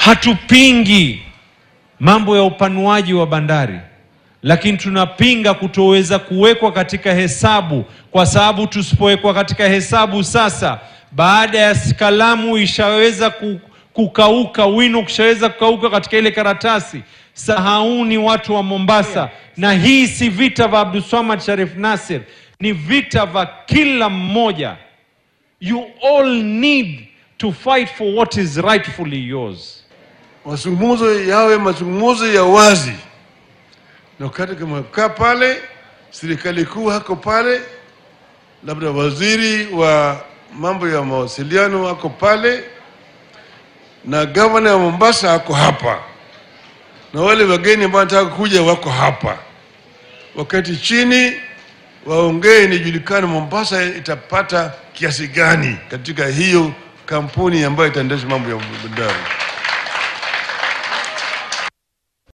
Hatupingi mambo ya upanuaji wa bandari, lakini tunapinga kutoweza kuwekwa katika hesabu, kwa sababu tusipowekwa katika hesabu sasa, baada ya kalamu ishaweza ku- kukauka, wino kushaweza kukauka katika ile karatasi, sahauni watu wa Mombasa. Na hii si vita vya Abdulswamad Sharif Nasir, ni vita vya kila mmoja. You all need to fight for what is rightfully yours. mazungumzo yawe mazungumzo ya wazi, na wakati kama kaa pale, serikali kuu hako pale, labda waziri wa mambo ya mawasiliano ako pale, na gavana wa Mombasa ako hapa, na wale wageni ambao wanataka kuja wako hapa. Wakati chini waongee, nijulikane Mombasa itapata kiasi gani katika hiyo kampuni ambayo itaendesha mambo ya bandari.